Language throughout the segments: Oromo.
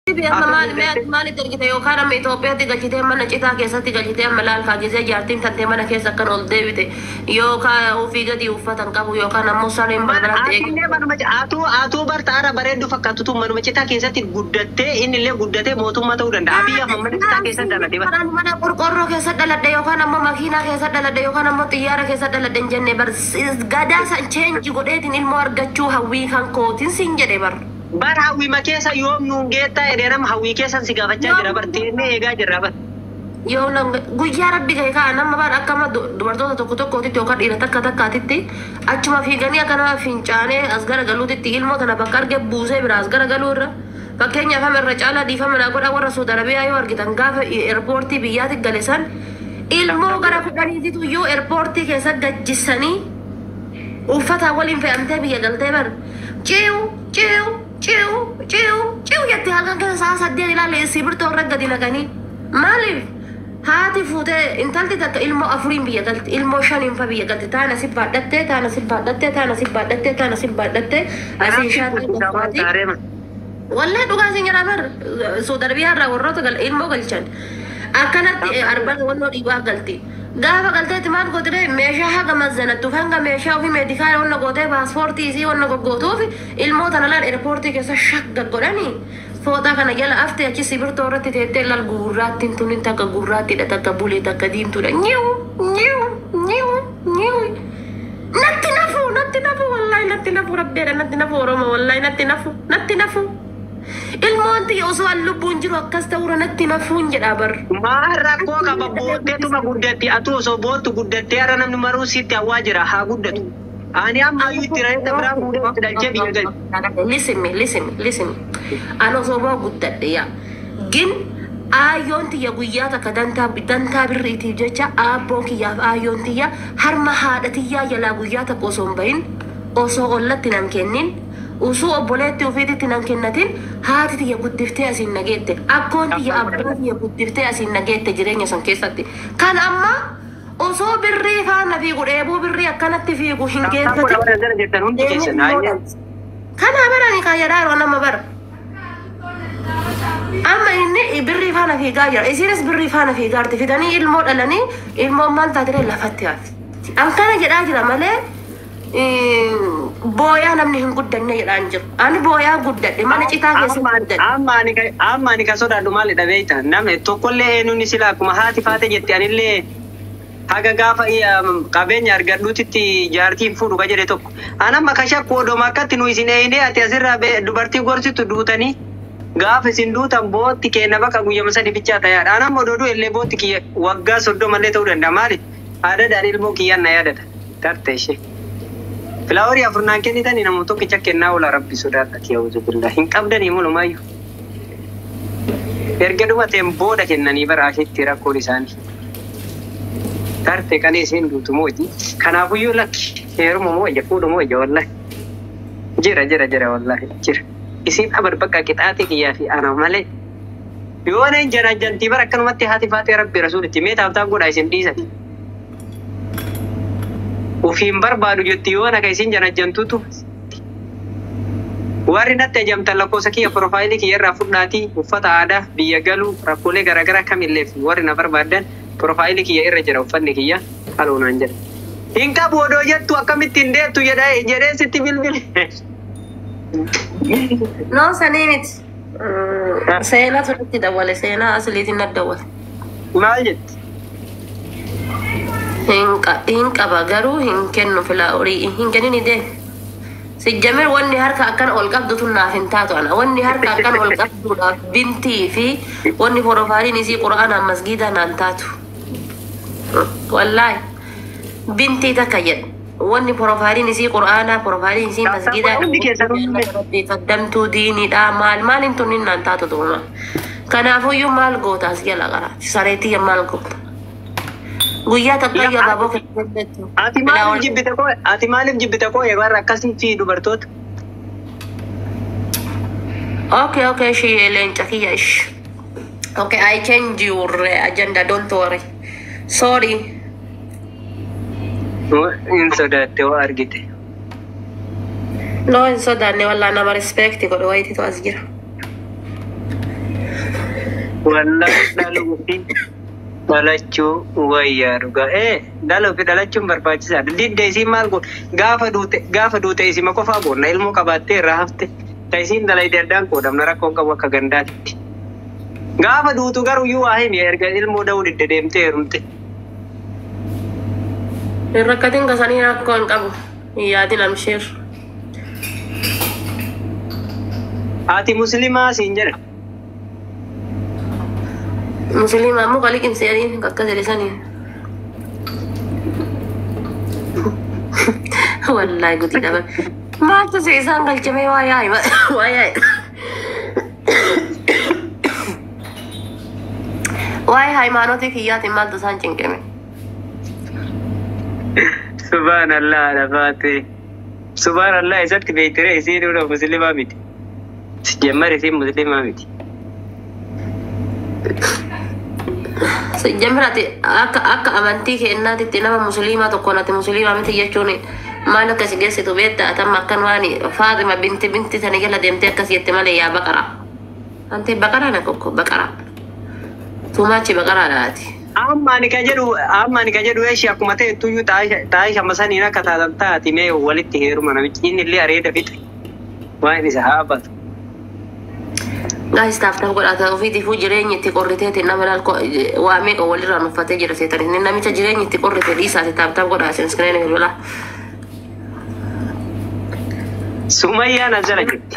Amma maal maalitti ergite yookaan amma Itoophiyaatti galchitee mana citaa keessatti galchitee amma laalkaa gisee jaartiin tantee mana keessa akkan ol deebite yookaan ofii gadi uffatan qabu yookaan ammoo sareen balbalatti eegu. Atillee manuma atuu atuu bartaara bareeddu fakkaatutu manuma citaa keessatti guddattee inni illee guddatee mootummaa ta'uu danda'a. Biyya amma mana citaa keessatti dhalatee bara. Mana mana qorqorroo keessa dhaladhe yookaan ammoo makiinaa keessa dhaladhe yookaan ammoo xiyyaara keessa dhaladhe hin jenne bar gadaa san cheenji godheetiin ilmoo argachuu hawwii kan kootiin sin jedhe bar. Bar hawwima keessa yoom nuun geettaa edeenama hawwii keessan si gaafachaa jira bar teennee eegaa jirra bar. Yoo nam guyyaa rabbi ga'e kaa nama bara akkama dubartoota tokko tokkootitti yookaan dhiira takka takkaatitti achuma fiiganii akka nama fincaanee as gara galuutitti ilmoo tana bakka arge buusee bira as gara galuu irra fakkeenyaaf amma irra caalaa dhiifama naa godha warra Saudi Arabiyaa yoo argitan gaafa eerpoortii biyyaatti gale san ilmoo gara kudhaniititu iyyuu eerpoortii keessa gajjisanii uffata waliin fe'amtee biyya galtee bar ciiw ciiw ciiw ciiw ciiw jettee halkan keessa sa'a saddeet ilaalle sibiirtoo irra gadi naqanii maaliif haati fuutee intalti takka ilmoo afuriin biyya galti ilmoo shaniin fa biyya galti taana si baadhattee taana si baadhattee taana si baadhattee taana si baadhattee asiin shaatti goffaati wallee dhugaa isin jedhaa bar Saudi Arabiyaa irraa warroota gal ilmoo galchan akkanatti arbaa wannoo dhiibaa galti. Gaafa galteetti maal gootire meeshaa haga mazzanattuuf hanga meeshaa ofii meedikaala wanna gootee paaspoortii isii wanna goggootuuf ilmoo tana laal eerpoortii keessa shagga godhanii fooxaa kana jala aftee achi sibirtoo irratti teettee laal gurraattiin tunin takka gurraattiidha takka bulee takka diimtuudha nyiwu nyiwu nyiwu nyiwu natti nafu natti nafu wallaahi natti nafu rabbeedha natti nafu oromoo wallaahi natti nafu natti nafu ilmoon tiyya osoo an lubbuun jiru akkas ta'uura natti nafuun jedhaa bar. Maal rakkoo qaba booddeetuma guddatti atu osoo boottu guddattee har'a namni maruu sitti hawwaa jira haa guddatu. Ani amma iyyuu itti reessa biraa fuudhee itti dhalchee biyya gali. Listen me, listen me, listen me. Ani osoo boo guddadhe yaa. Gin aayyoon tiyya guyyaa takka dantaa dantaa birriitiif jecha aabboon kiyyaaf aayyoon tiyya harma haadha tiyyaa jalaa guyyaa takka osoo hin bahin osoo ollatti nan kennin usuu obboleetti ofiititti nan kennatin haati tiyya guddiftee asiin nageette akkoon tiyya abbaa tiyya guddiftee asiin nageette jireenya san keessatti kan amma osoo birrii faana fiigu dheebuu birrii akkanatti fiigu hin geeffatin kana barani kaayyadaa yeroo nama bara amma inni birrii faana fiigaa jira isinis birrii faana fiigaarti fidanii ilmoo dhalanii ilmoon maal taatire lafatti haati akkana jedhaa jira malee booyaa namni hin guddanne jedhaan jiru. Ani booyaa guddadhe mana citaa keessatti guddadhe. Amma ani kan sodaadhu maalidha beekta namni tokkollee eenyuun sila akkuma haati faate jette anillee haga gaafa qabeenya argadhuutitti jaartiin fuudhu ka jedhe tokko. Anamma ka shakku odoma akkatti nu isin eeyinee ati asirraa dubartii gorsitu duutanii gaafa isin duutan bootti kenna bakka guyyama sadi bichaa ta'aadha. Anamma odoo illee bootti kiyya waggaa soddomallee ta'uu danda'a maali? Aadaadhaan ilmoo kiyyaan na yaadata. Tarte ishee. Filaawarii afurnaan kennitanii nama tokkicha kennaa oola rabbi sodaadha kiyawuzu billaa hin qabdanii mulumaayyuu. Erga dhumateen booda kennanii bara asheetti rakkoon isaanii. Tarte kan isheen duutu mooji. Kanaafuyyuu lakki heeruma mooja fuudhu mooja wallahi. Jira jira jira wallahi jira. Isin abar bakka qixaate kiyyaa fi ana malee. Yoo na hin janajjantii bara akkanumatti haati faatee rabbi rasuulitti mee taaftaan godhaa isin dhiisati. ufiin barbaadu jetti yoo naga isin janajjantutu warri natti ajamtan lakkoofsa kiyya piroofaayilii kiyya irraa fudhaatii uffata aadaa biyya galuu rakkoolee garaagaraa kamillee fi warri na barbaadan piroofaayilii kiyya irra jira uffanni kiyya haluunaan jedha. Hin qabu odoo jettu akkamitti hin deettu jedhee sitti bilbile. No sanii miti. Seenaa turratti dawwale seenaa asiliitiin na dawwale. Maal jetti? hin qaba garuu hin kennu filaa horii hin kennini dee sijjamir wanni harka akkan ol qabdutu naaf hin taatu ana wanni harka akkan ol qabduudhaaf bintii fi wanni porofaaliin isii qura'aanaan masgiidaa naan taatu wallaahi bintii takka jedha wanni porofaaliin isii qura'aanaa porofaaliin isii masgiidaa qaddamtuu diiniidha maal maaliin tunnin naan taatu tuuma kanaafuyyuu maal gootaas jala qaraati sareetiyya maal goota guyyaa takka gabaaboo keessatti. Ati maaliif jibbite koo ati maaliif jibbite koo warra akkasii fi dubartoota. Okay, okay, she leenca kiyya ish. Okay, I change your uh, agenda, don't worry. Sorry. Hin sodaatte waa argite. No, hin sodaanne wallaa nama respecti godhe wayititu as jira. Wallahi dhaluu fi dhalachuu wayyaa dhugaa. Ee dhaluu fi dhalachuun barbaachisaadha. Didda isiin maal godhu gaafa duute gaafa duute isima qofaa boonna ilmoo qabaattee irraa hafte. Ta isiin dalayde addaan qoodamna rakkoon qabu akka gandaatitti. Gaafa duutu garuu iyyuu waa himi erga ilmoo da'uu didde deemtee heerumte. Hin rakkatin kasanii rakkoo hin qabu. Hin yaadin amsheer. Haati musliimaa siin jedha. Musliima muka liqimseanii akkas jedhisanii. Wallaahi gutii dhaban. Maaltu se isaan galchame waa yaa'i waa yaa'i. Waa'ee hayimaanotii kiyyaatiin maaltu isaan cinqime? Subhaanallah lafaate. Subhaanallah isatti beektere isiin dura musliimaa miti. Jammar isiin musliimaa miti. Jammirati akka akka amantii kennaatitti nama musliimaa tokko nati musliimaa miti jechuun maal akka si geessitu beekta atamma akkan waan Faaxima binti binti tani jala deemtee akkas jette malee yaa baqara. Ante baqaraa na kokko baqara. Tuumaachi baqaraa dhaati. Amma ani ka jedhu amma ani ka jedhu eeshi akkuma ta'e tuyyuu taa'ee shama saniin akka taatan taati mee walitti heeruma namichi inni illee areeda fixe. Waan isa haabatu. Gaayis taaf taaf godhata ofiitiifuu jireenyi itti qorriteeti nama laal waa meeqa walirraa nuffatee jira seetani inni namicha jireenyi itti qorrite dhiisaati taaf taaf godhaa sin skireen hirbilaa. Sumayyaan as jala jirti.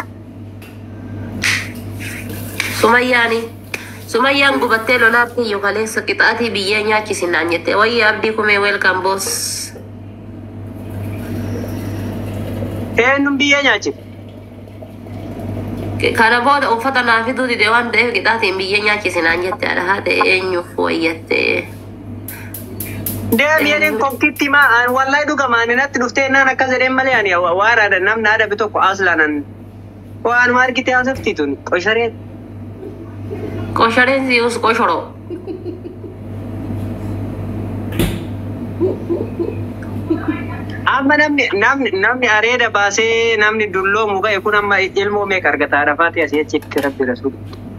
Sumayyaani. Sumayyaan gubattee lolaatti iyyuu kaleessa qixaatii biyyee nyaachisin naan jette wayyi abdii kumee weelkaan boos. Eenyuun biyya nyaachifte? Kana booda uffata naa fiduu dide waan ta'eef qixaatiin biyyee nyaachisin naan jette haadha haadha eenyuuf wayyatte. Deemi jedheen kokkitti ma wallahi dhugama ani natti dhuftee naan akkas jedheen malee ani waan aadaa namni aadaa bi tokko aslaanan waan ma argite haasofti tun qosharee. Qoshareen si'us qoshoroo. Amma namni namni namni areeda baasee namni dulloomu ga'e kun amma ilmoo meeqa argata arafaati asii achitti rabbi rasuul.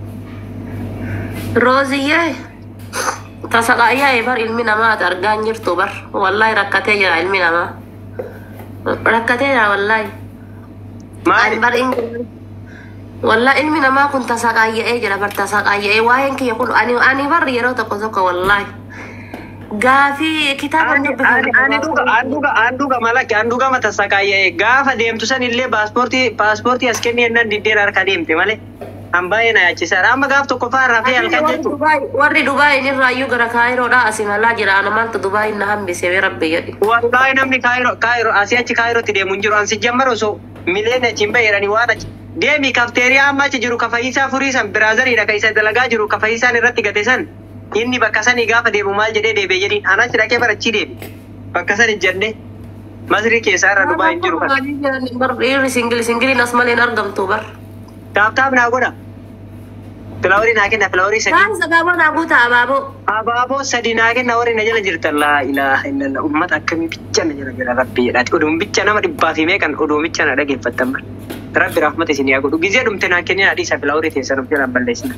Rooziyyee tasaqaayyaa bar ilmi namaa ati argaa hin jirtu bar wallahi rakkatee jira ilmi namaa. Rakkatee jira wallahi. Ani Maali? bar inni wallahi ilmi namaa kun tasaqaayya'ee jira bar tasaqaayya'ee waa'een kiyya kun ani ani bar yeroo tokko tokko wallahi. Gaafii kitaaba Ani ani ani dhuga an dhuga an dhuga malaki an dhuga mata sakaayee gaafa deemtu san illee paaspoortii paaspoortii as kennee nan diddeen harka deemte malee an baay'ee na yaachisaadha amma gaaf tokko faa rafee halkan jechuudha. warri Dubaayin irraayyuu gara Kaayiroodhaa asii malaa jira ana maaltu Dubaayin na hambise bee rabbi jedhi. Wallahi namni kaayiro kaayiro asii achi kaayirootti deemu hin jiru an si jammar osoo mileen achi hin baheedhani waan achi deemi kafteeriyaa amma achi jiru ka fayyisaa furii san biraazariidha ka isa dalagaa jiru ka fayyisaan irratti gate san inni bakka sanii gaafa deemu maal jedhee deebi'e jedhiin an achi dhaqee barachii deemi bakka san ijjadhe masrii keessaa irra dubaa hin jiru kan Bar dhiirri singili singiliin as malee hin argamtu bar. taaptaap naa godha filaaworii naa kenna filaaworii sadii Kaan sagaaboo naa guutaa abaaboo. abaaboo sadii naa kenna warri na jala jirtan laa ilaaha illallah ummata akkamii bicha na jala jira rabbi jedhaati oduun bicha nama dhibbaa fi meeqan oduu bicha na dhageeffattan bar rabbi rahmata isin yaa godhu gizee dhumte naa kennina dhiisa filaaworii teessan of jalaan balleessina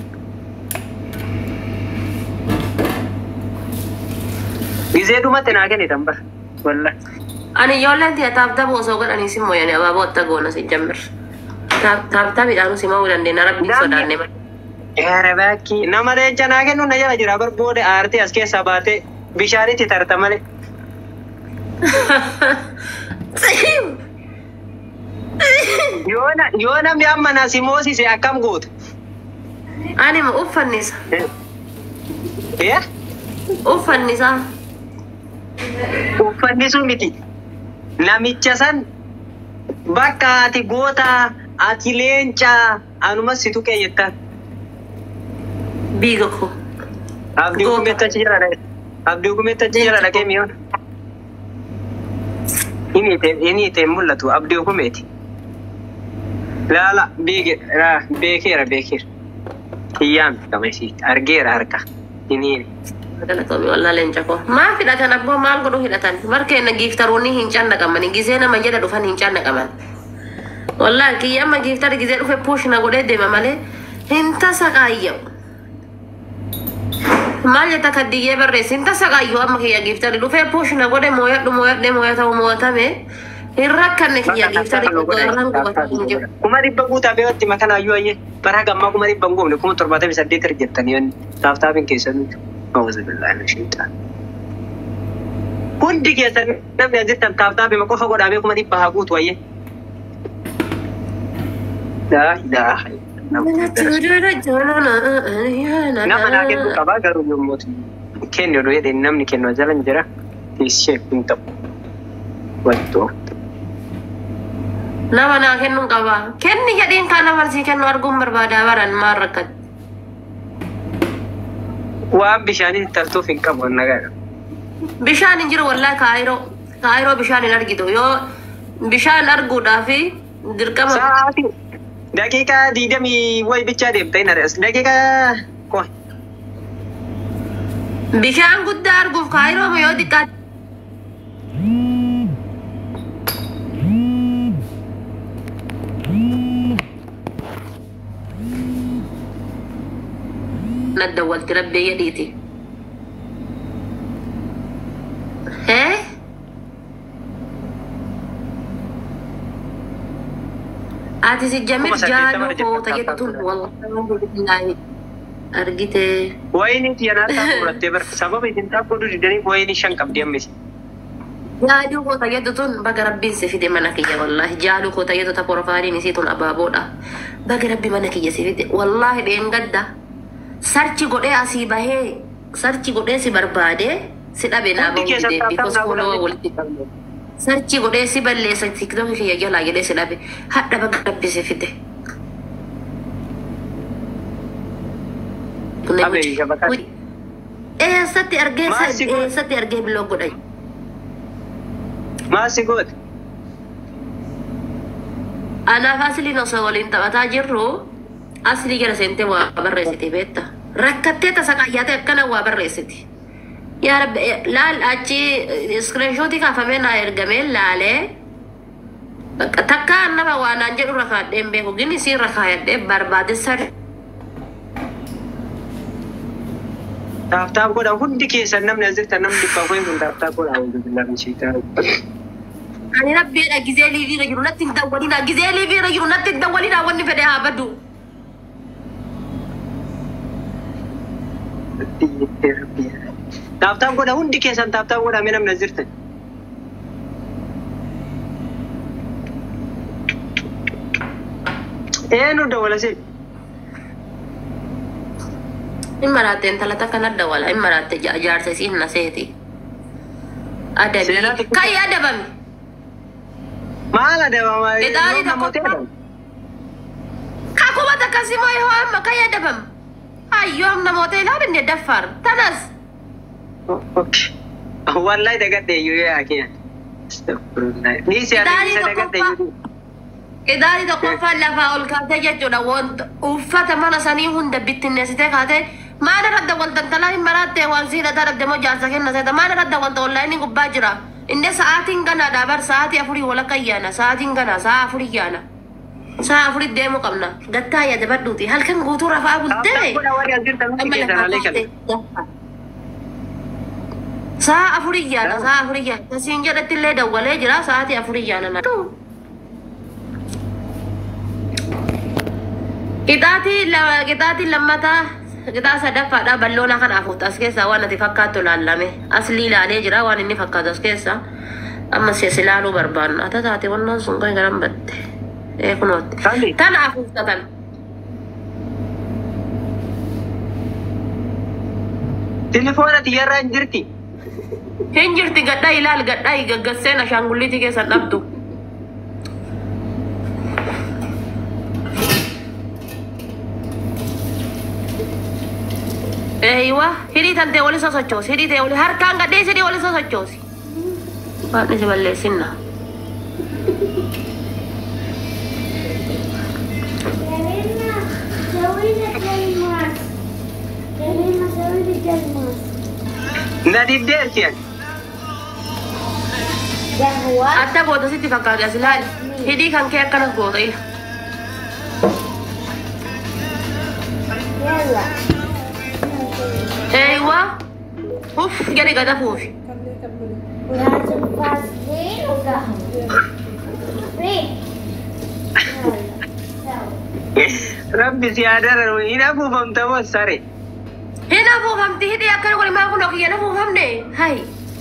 gizee dhumate naa kennitan bar walla Ani ijoolleen tiyya taaptabu osoo godhanii si mooyanii abaaboo atta goona si jammir. Taaptabiidhaan si mo'uu dandeenya rabbi sodaanne malee. Yaara baakki nama leenca naa kennu na jala jira bar booda aartee as keessaa baatee bishaanitti tarta malee yoo na- yoo namni amma na si moosise akkam gootu Ani ma uffannisa. Eh? Uffannisa. uffanni sun miti namicha san bakka ati goota ati leenca anumas situ keeyyattaan Biiga ko. abdii Goota. gumeetta achi jala dhaqe abdii gumeetta achi jala dhaqee mi'oon inni ite inni ite hin mul'atu abdii gumeeti laala biige raa beekeera beekeera hiyyaan kamesiiti argeera harka inni Galatoomi wallah leenca ko. Maal hidhatan abboo maal godhu hidhatan? Markeenna giiftaroonni hin cannaqamani. Gizee nama jedha dhufan hin cannaqaman. Wallah kiyya amma giiftara gizee dhufe puush na godhee deema malee hin tasa qaayya'u. Maal jetta kaddiyyee barreessi hin tasa qaayyoo amma kiyya giiftari dhufee puushina godhe mooyadhu mooyadhe mooya ta'u mo'atame hin rakkanne kiyya giiftari irraan qubata hin jiru. kuma dhibba guutaa beekatti makan hayyuu ayyee bara gammaa kuma dhibba hin goone kuma torbaatamii saddeet irra jettanii yoonni taaftaafin keessanitti mawuza billaa na shiitaan. Hundi keessan namni asirtan taaftaafima qofa godhaamee kuma dhibba haa guutu ayyee. Laa ilaaha nama naa kennu qabaa garuu yommuu kennu oduu jedhee namni kennu jala hin jira ishee hin ta'u. Wattoo. Nama naa kennuun qaba. Kenni jedhiin kaan amalsii kennu arguun barbaada baran maal rakkate. Waan bishaanii tartuuf hin qabu nagaa. Bishaan hin jiru wallaahi kaayiroo. Kaayiroo bishaan hin argitu. Yoo bishaan arguudhaaf dirqama. Sa'aatii daqiiqaa digdamii wayi bichaa deemta hin ari'as. Daqiiqaa qoy. Bishaan guddaa arguuf kaayiroo yoo xiqqaa. Nadda walti rabbee jedhiiti. Hee? Ati si jamir Kuma saddeettama jaaluu koota jettan jettuun taasisaa. wallahi argitee. Wayini tiyanaa taa'u fudhattee bar sababa isin taa'u didanii wayini shan qabdi ammis. Jaaluu koota jettu tun baga rabbiin si fide mana kiyya wallahi jaaluu koota jettu ta porofaaliin isii tun abaaboodha. Baga rabbi mana kiyya si fide wallahi dheengadda sarchi godhee asii bahee sarchi godhee si barbaade si dhabe naa Hundi bahuu keessan dide bikos taa'u foloo walitti sarchi godhee si balleessa tiktookii kiyya jalaa jedhee si dhabe hadha baga rabbi si fide. Abee, shabakaa. Eessatti argee Maasi godhe? eessatti argee biloo godhan. Maasi goote? Anaaf asliin osoo waliin taphataa jirru aslii gara seentee waa barreessite beekta. Rakkattee tasa qaayyaatee akkana waa barreessiti. Yaa rabbi eh, laal achi iskiriinshootii kaafamee naa ergamee laalee bakka takka nama waa naan jedhu rakaadhee hin beeku gini siin rakaayadhee barbaade sadi. Taaftaaf godha hundi keessan namni asirta namni dhibba wayi kun taaftaaf godha hundi namni shiitaa. Ani rabbiidha gizee liiviirra jiru natti hin dawwalina gizee liiviirra jiru natti hin dawwalina wanni fedhe haa baddu. Taaftaaf godha hundi keessan taaftaaf godha mee namni asirta. Eenu dawwala see. In maraatte intala takka nadda wala in maraatte jaarsa isii hin seeti. Adabii. Seenaa xiqqoo- Kayi adabame. Maal adabama? Midhaanii Namoota tokko Kakuma takkasi moo yoo amma kayi adabame. Hayyoom namoota ilaalinne daffaar. Tanas. Wallahi dagadhe iyyuu yaa kiyya. Astagfirullah. Ni si Midhaanii ani dagadhe tokkoffaa. iyyuu. Idaanii tokkoffaan lafaa ol kaatee jechuudha. Wanta uffata mana sanii hunda bittinneessitee kaatee maal irratti wal daldalaa hin maraatte waan siidhataa dhabde moo jaarsa kenna seeta maal irratti wanta onlaayinii gubbaa jira. Inni sa'aatiin ganaa dhaabar sa'aatii afurii walakka yaana sa'aatiin ganaa sa'a afurii yaana. Sa'a afurii deemuu qabna. Gattaa yaada badhuuti halkan guutuu rafaa bultee. Taaftaaf godha warri asirta hundi Amma keessan lafaa alee kana. kaatee. Sa'a afurii yaana sa'a afurii yaana. Tasiin jedhatti illee dawwalee jira sa'aatii afurii yaana. Qixaatii lama qixaatii lammataa qixaa sadaffaadha balloona kana afuutu as keessaa waan ati fakkaattu laallame aslii ilaalee jira waan inni fakkaatu as keessa amma sees ilaaluu barbaanna ata taate wannaan sun kan garan batte ee kunootti Sani. tana afuufta tan Tilifoona xiyyarraa hin jirti. hin jirti gadhaa ilaal gadhaa gaggasseen ashaangulliitii keessan dhabdu Eeywa, hidhii tantee wali sosochoosi, hidhii tee wali harkaan gadhee hidhii wali sosochoosi. Waaqni si balleessinna. Karina, سوي لك الماس كريمة سوي لك الماس Na diddeerti ani. قهوة Adda goota sitti fakkaate as ilaali. Hidhii kan kee akkanas goota ila. يلا Eeywa, Uff jedhi gada fuufi. Nyaata baasnee dhugaa. Ree. Rabbi si yaadara hin afuufamta moo sare. Hin afuufamti hidhii akkana godhi maa kun okiyyan afuufamne. Hai.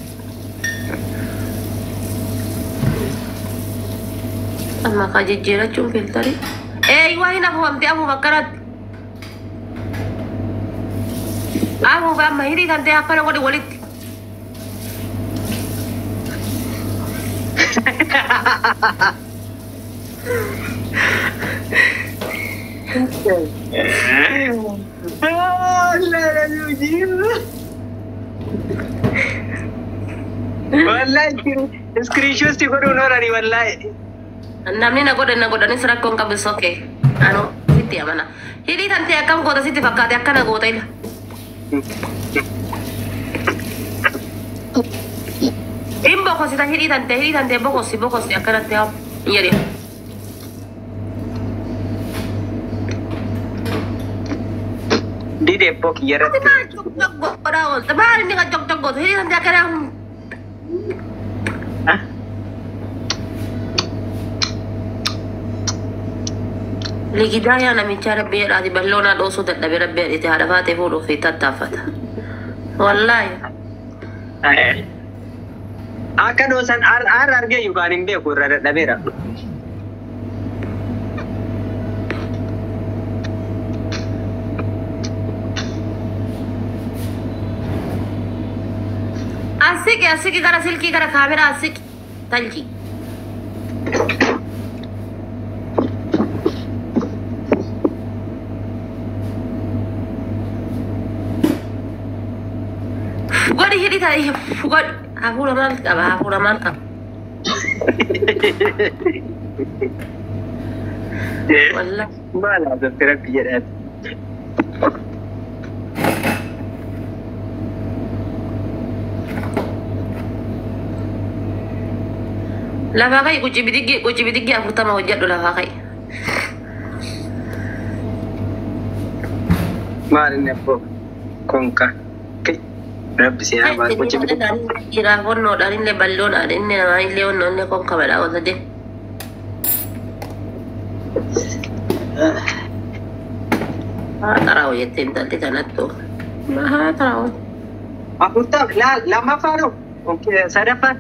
Amma kaa jijjiirachuun filtari. Ee waa hin afuufamti afuuf akkanatti. Afuuf amma hidhii kan ta'e akkana godhi walitti. Wallahi iskiriishooti godhuun horani wallahi. Namni na godhan na godhanis rakkoon qabu sokkee. Anu sitti amana. Hidhii kan ta'e akkam goota sitti fakkaate akkana goota ila. In bokosita hidhii tan ta'e hidhii tan ta'e bokosi bokosi akkanatti haa hin jedhin. Didee bok Ati yerratti. maal cok cok godhaa oolte maal inni kan cok cok gootu hidhii tan ta'e akkana Ligidaa yaa namichaa rabbii jedhaati balloonaa dhoosuu dadhabee rabbii jedhite haadha baatee fuudhuuf fi tattaaffata. Wallaahi. Akka dhoosan aar argee yookaan hin beeku irra dadhabeera. Asiki asiki gara silkii gara kaameraa asiki talji. Godhi hidhi ta'e godhi hafuura maal qaba hafuura maal qaba. Wallaahi. Maal haasofte rabbi jedhaati. Lafaa kai quci bidiggi quci bidiggi afurtama hojjedhu lafaa kai. Maal inni abboo konka. Rabbi si haa baal gocha bitaa. Dhiiraaf honnoodhaan illee balloodhaan inni namaa illee honnoo illee konkamadhaa wanta deemu. Haa xaraa'u jettee intalli kanattu. Haa xaraa'u. Afurtaaf laal lammaffaa dhoo. Sadaffaan.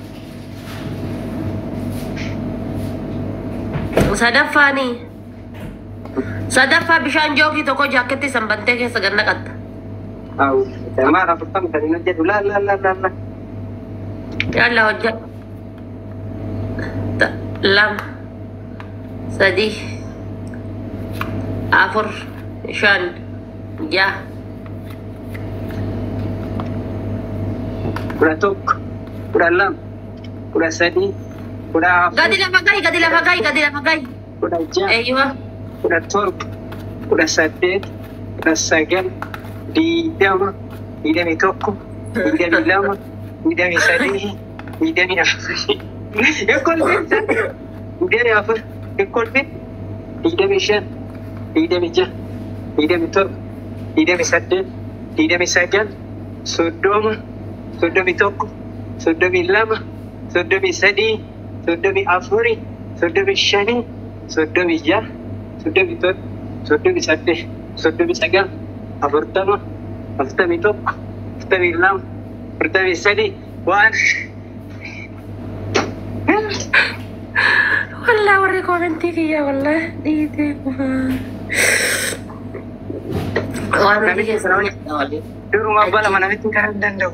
Sadaffaanii. Sadaffaa bishaan jookii tokko jaaketti sanbantee keessa ganna qatta. Maal afurtama kan hin hojjetu laal laal laal laal. Yalla hojjedhu. Ta- Lama. Sadii. Afur. Shan. Ja'a. Kudha tokko. Kudha lama. Kudha sadii. Kudha afur. Gadi lafa gahi, gadi lafa gahi, gadi lafa gahi. Kudha ja'a. Eeyyuma. kudha torba, kudha saddeet, kudha sagal, digdama, digdami tokko, digdami lama, digdami sadii, digdami afur. Ekolfin digdami afur, ekolfin digdami shan, digdami ja'a, digdami torba, digdami saddeet, digdami sagal, soddoma, soddomi tokko, soddomi lama, soddomi sadii, soddomi afuri, soddomi shanii, soddomi ja'a. soddomi tokko, soddomi saddeet, soddomi sagal, afurtama, afurtamii tokko, afurtamii lama, afurtamii sadii, waan Wallah warri koomentii kiyya wallah dhiitee kumaa. Waan hundi keessa nama nyaata waliin. duruma abbaa lama namitti kan hin danda'u.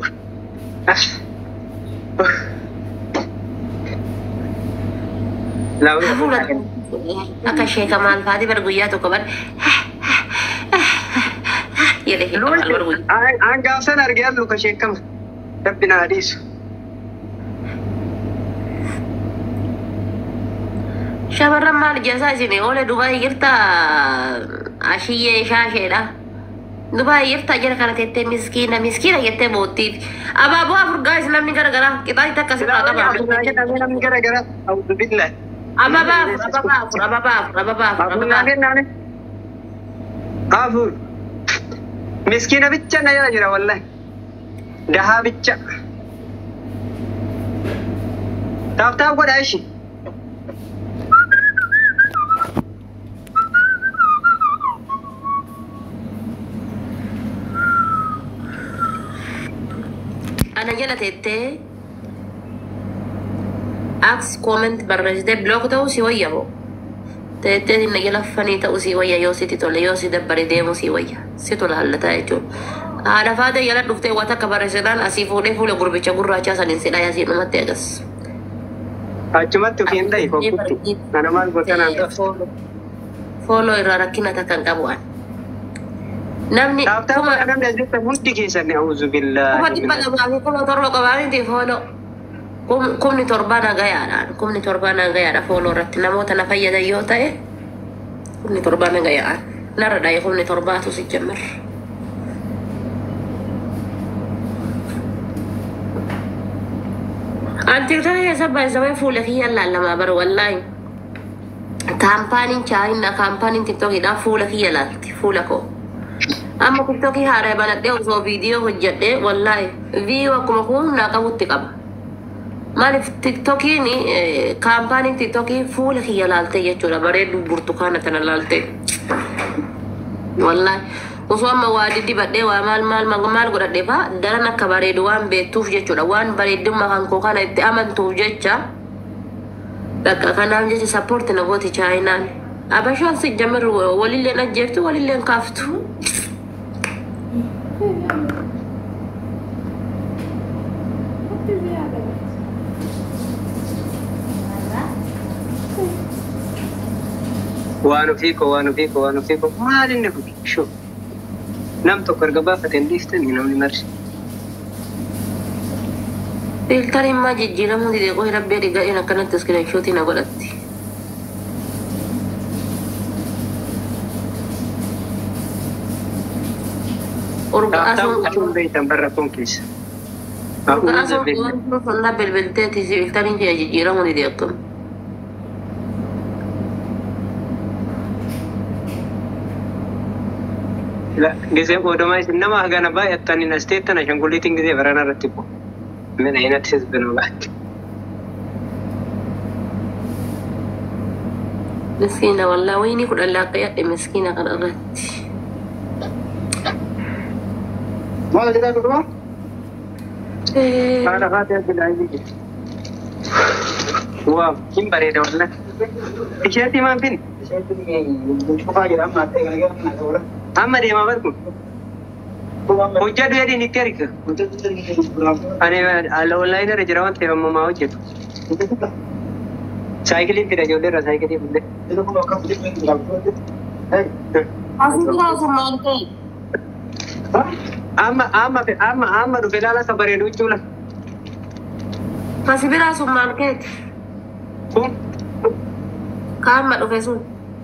Laawwi Hafuura akka sheeka maal faati bar guyyaa tokko bar jedhe sheeka maal bar guyyaa. Aan gaafsan argee allu ka sheekama. Rabbi na hadiisu. Shamarran maal jaasaa isin oole Dubaay jirta ashiyyee shaasheedha. Dubaay jirta jira kana teettee miskiina miskiina jettee boottiiti. Abaaboo afur gaa'is namni garagaraa qixaatti akkasirraa qaba. namni gara gara awudu billaa. Ababaa afur ababaa afur ababaa afur ababaa afur Afur ababaa naanee naanee. Afur. Miskiina bicha na jala jira wallahi. Dahaa bicha. Taaftaaf godhaa ishi. ana jala teettee aks kooment barreessitee bilook ta'uu si wayya moo teettee inni jala fanii ta'uu si wayya yoo siti tole yoo si dabbare deemuu si wayya si tola hallataa jechuudha haadha faatee jala dhuftee waan akka barreessitaan asii fuudhee fuula gurbicha gurraachaa saniin si dhaya asii dhumatti agas. Achumatti ofiin dhahi kokkutti. Ana maal goota naan ta'u. Fooloo irraa rakkina takka hin qabu an. Namni Taaftaaf kuma godhaa namni as jirtan hundi keessan a'uuzu kuma billaahi. dhibba lamaa fi kuma torba qabaaniti fooloo. Kum- Kumni torbaa nagayaadhaan kumni torbaa nagayaadha fooloo irratti namoota na fayyadan yoo ta'e kumni torbaa nagayaadhaan narra dhaye kumni torbaatu si jammar. Antiirtaa keessa baay'isawee fuula kiyyaan laallamaa bara wallaahi. Kaampaaniin chaayinaa kaampaaniin tiktokiidhaan fuula kiyya laalti fuula koo. Amma tiktokii haaree banadhee osoo viidiyoo hojjedhee wallaahi viiyoo akkuma humnaa qabutti qaba. Maaliif tiktokiin eh, kaampaaniin tiktokii fuula kiyya laaltee jechuudha bareedu burtukaana tana laaltee. Wallaahi osoo amma waa diddibadhee waa maal maal maal maal godhadhee faa daran akka bareedu waan beektuuf jechuudha waan bareedummaa kan koo kana itti amantuuf jecha bakka kanaaf jecha sappoorti na gooti chaayinaan. Abashaan si jamar walilleen ajjeeftu walilleen kaaftu. Waan ofii koo waan ofii koo waan ofii koo maal inni kun shoo. Nam tokko erga baafateen dhiiftanii namni marsi. Filtariin maa jijjiiramuu didee qohi rabbee dhiga'een akkanatti iskiriinshootii na godhatti. Taaftaaf Urgaasuun gochuun beektan barra kun keessa. urgaasuun waan fannaa bilbilteeti filtariin kee jijjiiramuu didee akkam. Gisee qoodamaa isin nama hagana baay'attan hin asteettan ashangulliitiin gisee barana irratti bu'u. Mina hinatti sisbinuu baatti. Miskiina wallaa wayinii kudhan laaqqa yadhe miskiina kana irratti. Maal jedhaa durba? Eh, Haadha faatee arginaa inni jiru. Waaw, hin bareeda wallan. Isheetti maan fin? Amma deemaa barku. Hojjaa du'eedhiin itti arga. Ani ala onlaayinii irra jira waan ta'eef ammumaa hojjetu. Saayikiliin fida ijoollee irraa saayikilii fuudhee. asirraa sun maal ta'e? Amma amma amma amma dhufe laala isa bareedu jechuudha. Asi biraa sun maal ta'eeti? Kun Kaamma dhufe sun.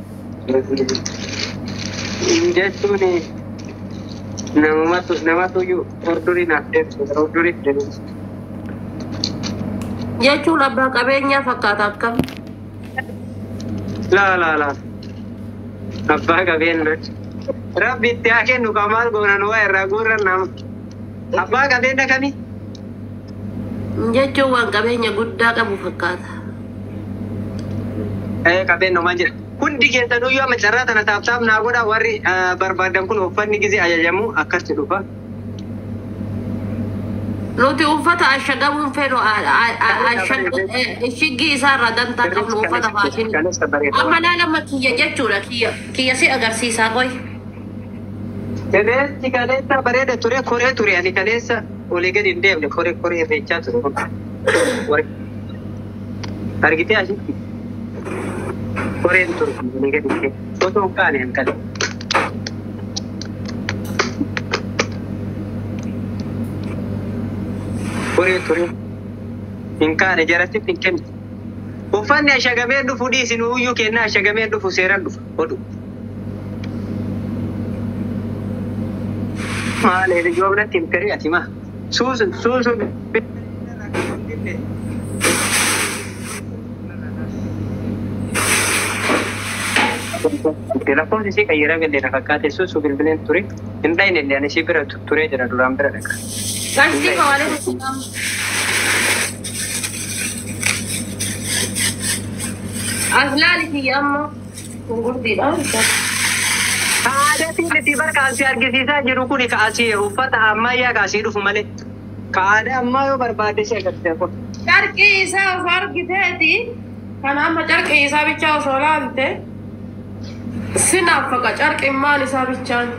jechuun namumatu namatu iyyuu hordurii naaf deemsu hordurii deemsu. Jechuun abbaa qabeenyaa fakkaata akkam. Laa laa laa. Abbaa qabeenya. Rabbi itti haa kennu kan maal goonan waa irraa guurran nama. Abbaa qabeenya kami? Jechuun waan qabeenya guddaa qabu fakkaata. Eh qabeenya maal jedha. Hundi keessanuyyuu amma carraa tana taaftaaf naa godha warri ah, barbaadan kun uffanni gisee ajajamu akkatti dhufa. Nuti uffata ashagamuun fedhu shiggi isaarraa dantaa qabnu uffata faashinii. Kaleessa bareeda. Amma laalama kiyya jechuudha kiyya kiyya si agarsiisaa qoy. Kaleessi kaleessa bareeda ture koree ture ani kaleessa olii gadi hin deemne koree koree irreechaa ture. Warri- Argitee asitti koreen ture olii gadi hin deemne. Osoo hin kaane hin kale. Koree ture hin kaane jaratti hin kenne. Uffanni ashagamee dhufu dhiisin uyyuu kennaa ashagamee dhufu seeraan dhufa oduu. Maal yoo biratti hin fedhi ati maa? Suusun suusun. lakkoofsi isii qayyaraa galee na fakkaate sun su bilbileen ture hin dhayne illee ani isii bira turee jira duraan bira dhaqa. Ganti kawale Aslali fi amma gurgurdiidha. Aadaatiin itti barkaasii argisiisaa jiru kun kaasii uffata ammayyaa kaasii dhufu malee. Ka aadaa ammaa yoo barbaade ishee agarsiisa kun. Carqii isaa osoo argiteeti kan amma carqii isaa bichaa osoo laalte sinaaf faqa carqimmaan isaa bichaan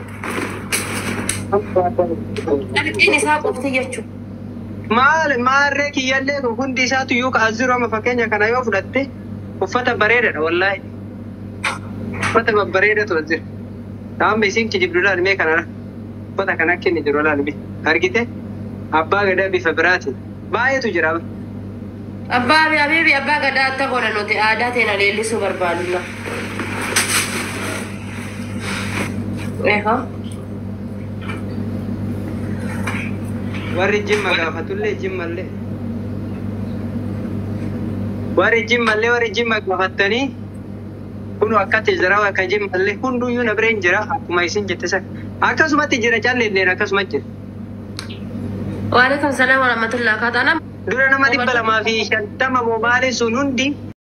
carqiin isaa qofti jechuudha. Maal maarree kiyyallee kun hundi isaatu iyyuu kaas jiru amma fakkeenya kana yoo fudhatte uffata bareedaadha wallaahi. Uffata babbareedatu as jira. Amma isiin kijibdu laalmee kanadha. Uffata kana akka inni jiru laalmee. Argite? Abbaa gadaa bifa biraatiin. Baay'eetu jira. Abbaa fi abiibi abbaa gadaa akka godhan nuti aadaa teena leellisuu barbaadna. Eehaa. Warri jimma gaafatullee jimmallee. Warri jimmallee warri jimma gaafattanii kun akkatti jira akka jimmallee hunduyyuu na bireen jira akkuma isin jette san. Akkasumatti jira calleelleen akkasuma jira. Waalaikum salaam wa rahmatullah. Kaataa nama Dura nama dhibba lamaa fi shantama mobaayiliin sun hundi